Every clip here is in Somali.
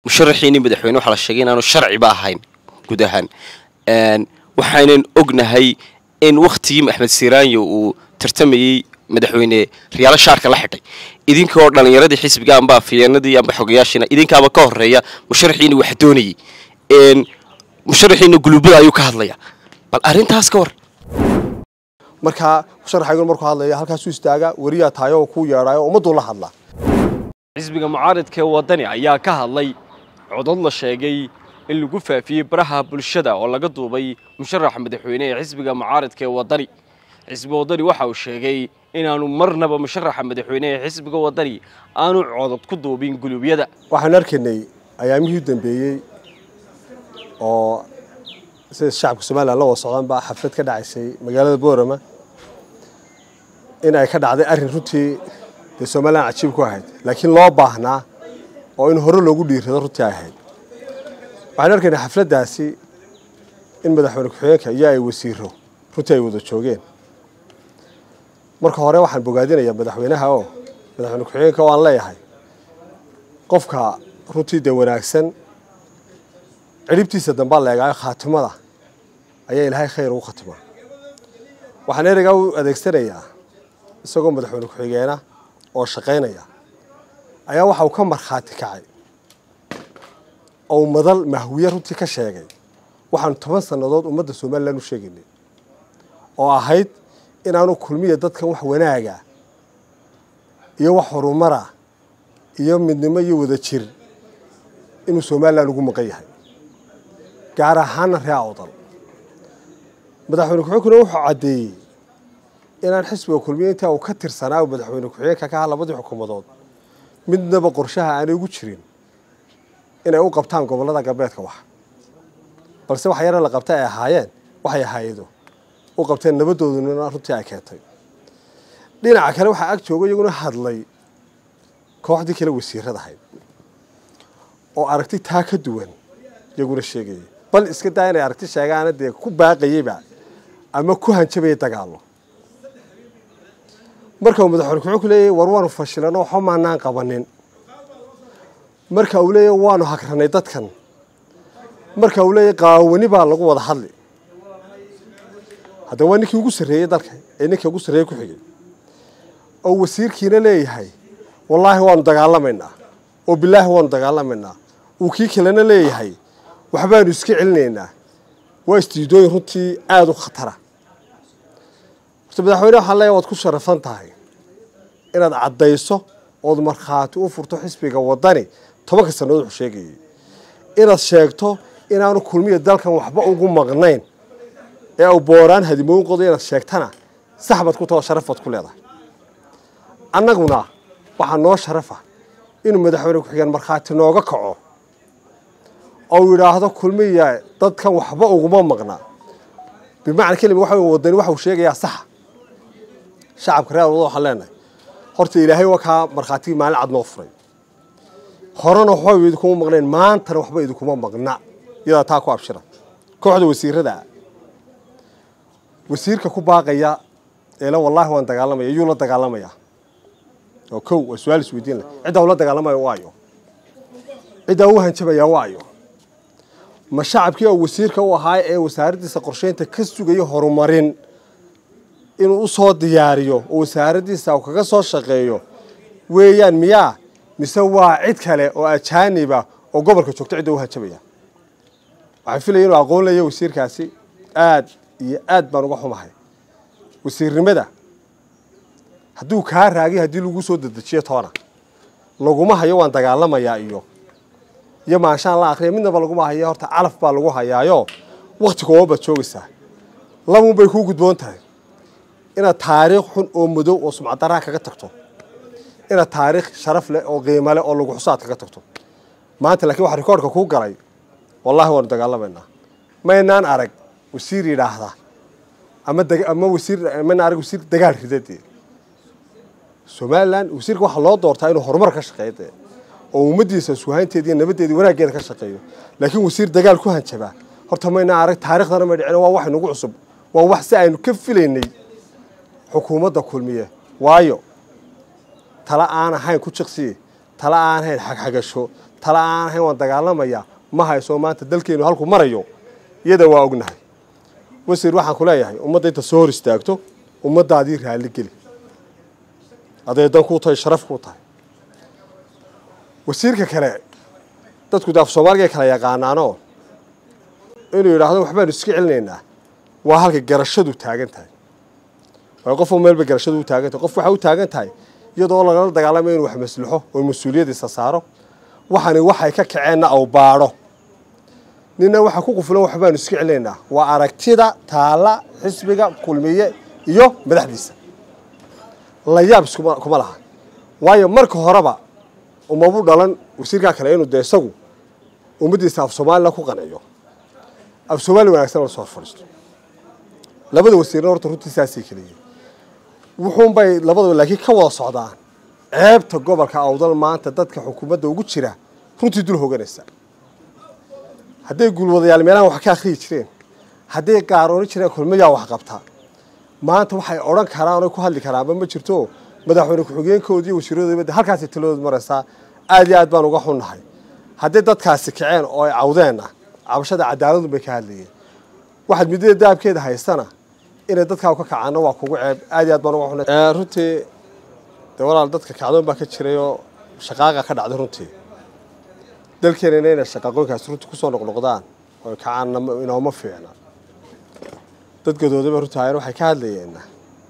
musharaxiinii madaxweyne waxaa la sheegay inaanu sharciba ahayn guud ahaan waxaynan ognahay in wakhtigii axmed siraanyo uu tartamayey madaxweyne riyaalo shaarka la xidhay idinkoo dhallinyaradii xisbiga amba afyeenadii amba xogayaashiina idinkaaba ka horeeya musharaxiina wax doonayay musharaxiina gulubada ayuu ka hadlaya bal arrintaas ka war markaa musharaxaygun markuu hadlaya halkaasuu istaaga weriyaa tahay oo kuu yeedhayo ummadduu la hadlaa xisbiga mucaaridka ee waddani ayaa ka hadlay codod la sheegay in lagu faafiyey baraha bulshada oo laga duubay musharaxa madaxweyne ee xisbiga mucaaridka ee waddani xisbiga waddani waxa uu sheegay inaanu marnaba musharaxa madaxweyne ee xisbiga waddani aanu codod ku duubin gulubyada waxaan arkaynay ayaamihii u dambeeyey oo sida shacabka somalilan la wada socdaanba xaflad ka dhacaysay magaalada boorama in ay ka dhacday arrin runtii dee somalilan cajiib ku ahayd laakiin loo baahnaa oo in hore loogu dhiirrado runtii ay ahayd waxaan arkaynay xafladdaasi in madaxweyne ku-xigeenka iyo ay wasiiro runtii ay wada joogeen marka hore waxaan bogaadinayaa madaxweynaha oo madaxweyne ku-xigeenka oo aan leeyahay qofka runtii dee wanaagsan cidhibtiisa dambaa la eegaayo khaatimada ayaa ilaahay khayr ugu khatimaa waxaan ereygaa u adeegsanayaa isagoo madaxweyne ku-xigeena oo shaqaynaya ayaa waxa uu ka markhaati kacay oo madal mahwiye runtii ka sheegay waxaanu toban sannadood ummadda somalilan u sheegaynay oo ahayd inaanu kulmiya dadkan wax wanaaga iyo wax horumara iyo midnimo iyo wada jir inuu somalilan ugu maqan yahay gaar ahaana ree awdal madaxweyne ku-xigeenkuna wuxuu caddeeyey inaan xisbiga kulmiya intaa uu ka tirsanaa madaxweyne ku-xigeenka ka aha labadii xukuumadood midnaba qorshaha aanay ugu jirin inay u qabtaan gobollada galbeedka wax balse wax yara la qabtay ay ahaayeen waxay ahaayedo u qabteen nabadooduna runtii ay keentay dhinaca kale waxaa ag jooga iyaguna hadlay kooxdii kale wasiirada ahayd oo aragti taa ka duwan iyaguna sheegayay bal iska daa inay aragti sheegaana dee ku baaqayeyba ama ku hanjabayay dagaallo marka uu madaxweyne ku-xigeenku leeyahay war waanu fashilano waxba maanaan qabanin marka uu leeyahay waanu hagranay dadkan marka uu leeyahay qaawani baa lagu wada hadli haddaba waa ninkii ugu sarreeyey dalka ee ninkii ugu sarreeyey ku xigay oo wasiirkiina leeyahay wallaahi waanu dagaalamaynaa oo bilaahi waanu dagaalamaynaa uu kii kalena leeyahay waxbaanu iska celinaynaa waa istiidooyin runtii aada u khatara horta madaxweyne waxaan leeyahay waad ku sharafan tahay inaad caddayso ood markhaati u furto xisbiga waddani tobanka sannadood wuxuu sheegayay inaad sheegto inaanu kulmiya dalkan waxba ugu maqnayn ee u booraan hadimooyin qodo inaad sheegtana sax baad ku taho sharaf baad ku leedahay annaguna waxaa noo sharafa inuu madaxweyne ku-xigeen markhaati nooga kaco oo yidhaahdo kulmiya dadkan waxba uguma maqna bimacna kelima waxa wadani waxa uu sheegayaa saxa shacabka reer wadada waxaan leenahay horta ilaahay waa kaa markhaatigii maalin cad noo furay horena waxba idinkuma maqnayn maantana waxba idinkuma maqna iyadaa taa ku abshira kooxda wasiirada wasiirka ku baaqaya eele wallaahi waan dagaalamaya iyuu la dagaalamaya oo kow waa su-aal isweydiin leh ciddaa ula dagaalamaya waayo ciddaa u hanjabaya waayo ma shacabkii oo wasiirka u ahaa ee wasaaraddiisa qorsheynta ka sugaya horumarin inuu u soo diyaariyo oo wasaaraddiisa uu kaga soo shaqeeyo weeyaan miyaa mise waa cid kale oo ajaaniba oo gobolka joogto cidda u hanjabaya waxaan filaya inuu aqoon leeya wasiirkaasi aad iyo aad baan uga xumahay wasiirnimada hadduu kaa raagay haddii lagu soo dedejiyo toona laguma hayo waan dagaalamayaa iyo iyo maanshaan la akriya midnaba laguma hayo horta calaf baa lagu hayaayo wakti kooban baad joogaysaa labuun bay kuu gudboon tahay inaad taariikh xun oo madow oo sumcadaraha kaga tagto inaad taariikh sharaf leh oo qiimo leh oo lagu xusaad kaga tagto maanta laakiin waxa rikoorhka kuu galay wallahi waanu dagaalamaynaa maynaan arag wasiir yidhaahda ama ama wasiir maynaan arag wasiir dagaal ridadee somalilan wasiirka waxaa loo doortaa inuu horumar ka shaqeeyo dee oo ummaddiisa suhaynteeda iyo nabaddeeda wanaaggeeda ka shaqeeyo laakiin wasiir dagaal ku hanjabaa horta maynaan arag taarikhdana may dhicin waa wax inagu cusub waa wax si aynu ka filaynay xukuumadda kulmiye waayo tala aan ahayn ku jiqsiye tala aan ahayn xagxagasho tala aan ahayn waan dagaalamaya ma hayso maanta dalkeenu halku marayo iyada waa ognahay wasiir waxaan ku leeyahay ummadda inta soo hor istaagto ummaddaadii raalli geli aday dan kuu tahay sharaf kuu tahay wasiirka kale dadku daaf soomaaliga kala yaqaanaanoo inuu yidhaahdo waxbaanu iska celinaynaa waa halka garashadu taagan tahay waayo qof meelba garashadu u taagan tahay qof waxay u taagan tahay iyadoo lagala dagaalamayo inuu wax maslaxo oo mas-uuliyadiisa saaro waxani waxay ka kaceenna aw baadho ninna waxa ku qufulan waxbaanu iska celinaynaa waa aragtida taala xisbiga kulmiye iyo madaxdiisa la yaab iskuma kuma laha waayo marka horeba umabu dhalan wasiirkaa kale inuu dee isagu ummaddiisa af soomaalila ku qanciyo af soomaali wanaagsan la soo hor fadhiisto labada wasiirna horta runtii saasay keliyiin wuxuunbay labadaba laakiin ka wada socdaan ceebta gobolka awdal maanta dadka xukuumadda ugu jira runtii dul hoganaysa hadday guulwadayaal meelahan wax ka akhriyi jireen hadday qaarooni jireen kulmayaa wax qabtaa maanta waxay odhan karaan oy ku hadli karaanba ma jirto madaxweyne ku-xigeenkoodii wasiiradoodaba halkaasay taladood maraysaa aad iyo aad baan uga xunnahay hadday dadkaasi kaceen oo ay cawdeenna cabashada cadaaladun bay ka hadlayeen waxaad midada daabkeeda haystana inay dadkaa ka kacaanna waa kugu ceeb aad iyo aad baan uga xunnahay runtii dee walaal dadka kacdoon baa ka jiray oo shaqaaqa ka dhacday runtii dalkeenana inay shaqaaqooyinkaasi runtii kusoo noqnoqdaan oo kacaanna inooma fiicna dad gadoodaba runtii hayan waxay ka hadlayeenna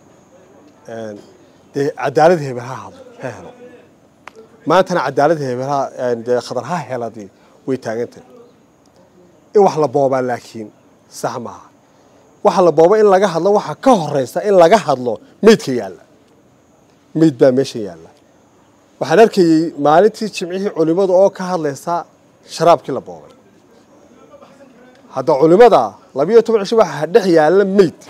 dee cadaalad hebel ha hadlo ha helo maantana cadaalad hebel ha dee khadar ha heladii way taagantahay in wax la boobaa laakiin sax maaha waxa la booba in laga hadlo waxaa ka horeysa in laga hadlo meydka yaalla meyd baa meesha yaalla waxaan arkayey maalintii jimcihii culimmadu oo ka hadlaysa sharaabkii la boobay hadda culimmada labiyo toban cisho waxaa dhex yaalla meyd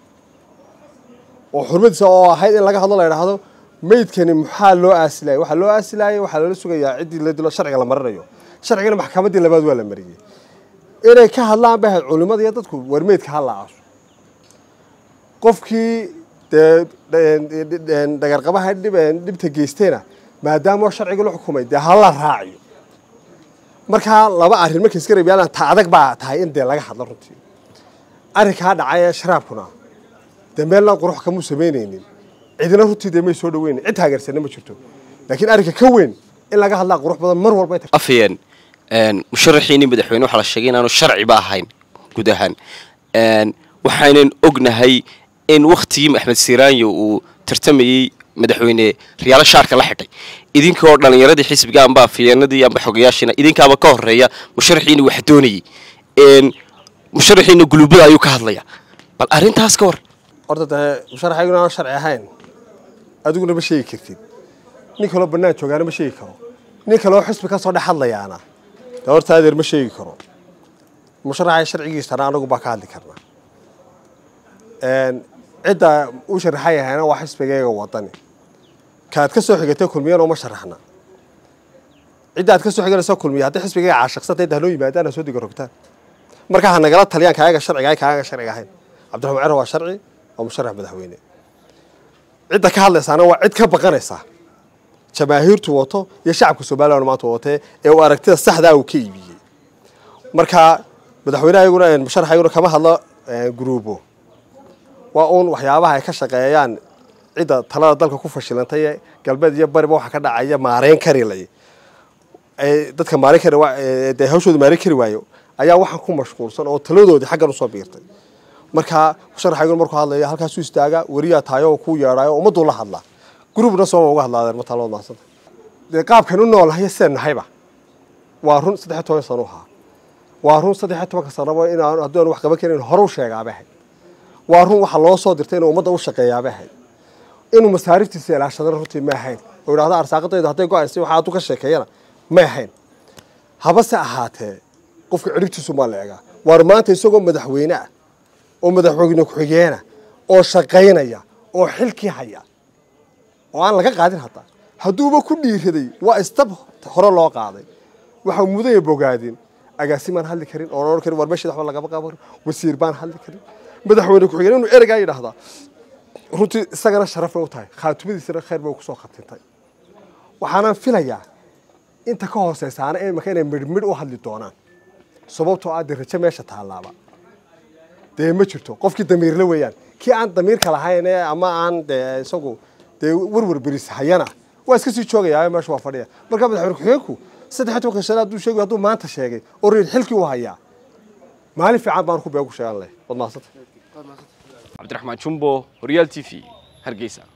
oo xurmadiisa oo ahayd in laga hadlo la idhaahdo meydkani maxaa loo aasilayay waxaa loo aasilayay waxaa loola sugayaa ciddii la dilo sharciga la marinayo sharcigana maxkamaddii labaad waa la mariyey inay ka hadlaan bay ahayd culimmada iyo dadku war meydka ha la aaso qofkii dee dhagarqabaha dhibta geystayna maadaama sharciga la xukumay dee hala raaciyo markaa laba arrin markay iska reebyaalaan ta adag baa tahay in dee laga hadlo runtii arrinkaa dhacay ee sharaabkuna dee meellaan qurux kamuu samaynaynin cidina runtii dee may soo dhaweynin cid taageersanna ma jirto laakiin arrinka ka weyn in laga hadlaa qurux badan mar walba afayeen musharaxiinii madaxweyne waxaa la sheegay inaanu sharciba ahayn guud ahaan waxaynan ognahay in wakhtigii axmed siraanyo uu tartamayey madaxweyne riyaalo shaarka la xidhay idinkoo dhallinyaradii xisbiga amba afayeenadii amba xogayaashiina idinkaaba ka horeeya musharaxiina wax doonayey musharaxiina gulubada ayuu ka hadlaya bal arrintaas ka war horta dee musharaxayguna aan sharci ahayn adiguna ma sheegi kartid nin kaloo bannaan joogaana ma sheegi karo nin kaloo xisbi ka soo dhex hadlayaana dee horta adeer ma sheegi karo musharaxa sharcigiisana anagu baa ka hadli karnaa cidda u sharaxa yahayna waa xisbigayga wadani kaad ka soo xigatay kulmiyana uma sharaxna cidda aad ka soo xiganaysa kulmiya hadday xisbigayga caashiqsantay inta hanoo yimaadaan ha soo diga rogtaan markaa ha nagala taliyaan kaayaga sharciga ay kaayaga sharciga ahayn cabdiraxmaan cero waa sharci waa musharax madaxweyne cidda ka hadlaysaana waa cid ka baqanaysa jamaahiirtu wato iyo shacabka somalilan maanta watee ee uu aragtida saxdaa uu ka iibiyey marka madaxweynehayaguna musharaxayguna kama hadlo gruubo waa uun waxyaabaha ay ka shaqeeyaan cidda talada dalka ku fashilantay ee galbeed iyo bariba waxa ka dhacaya maareyn karilay dadka maareyn kari dee hawshooda maareyn kari waayo ayaa waxaan ku mashquulsan oo taladoodii xaggan usoo biirtay marka musharaxayguna markuu hadlaya halkaasuu istaagaa weriyaa tahay oo kuu yeedhaayo ummadduu la hadlaa gruubna sooma uga hadlaadeen matalood maadsanta dee qaabkan u noolahay seen nahayba waa run saddex iyo toban sano ahaa waa run saddex iyo tobanka sanaba inaan haddii aan wax qaban karin hore u sheegaabay ahayd waa run waxaa loo soo dirtay inuu ummadda u shaqeeyaabay ahayd inuu masaariftiisa ilaashadana runtii ma ahayn oo idhahda arsaaqadayda hadday go-aysa waxa aad u ka sheekeeyana ma ahayn habase ahaatee qofka ciribtiisu maa la egaa waar maanta isagoo madaxweyne ah oo madaxweyne ku-xigeena oo shaqaynaya oo xilkii haya oo aan laga qaadin haddaa hadduuba ku dhiiraday waa istab hore loo qaaday waxaa mudaya bogaadin agaasi maan hadli karin oon odhan karin war meesheeda waxba lagama qaban karin wasiir baan hadli karin madaxweyne ku-xigeen inuu ereygaa yidhaahdaa runtii isagana sharaf bay u tahay khaatumadiisana khayr bay kusoo khatintay waxaanaan filayaa inta ka hooseysaana imika inay midhmidh u hadli doonaan sababtoo ah dee rajo meesha taallaaba dee ma jirto qofkii damiirle weeyaan kii aan damiirka lahayn ee ama aan dee isagu dee warwar beris hayana waa iska sii joogayaa meesha waa fadhiya marka madaxweyne ku-xigeenku saddex iyo tobanka sano hadduu sheegay hadduu maanta sheegay oo reer xilkii u hayaa maalin fiican baan ku been ku sheegan leh wad mahadsanta cabdiraxmaan jumbo horyaal t v hargeysa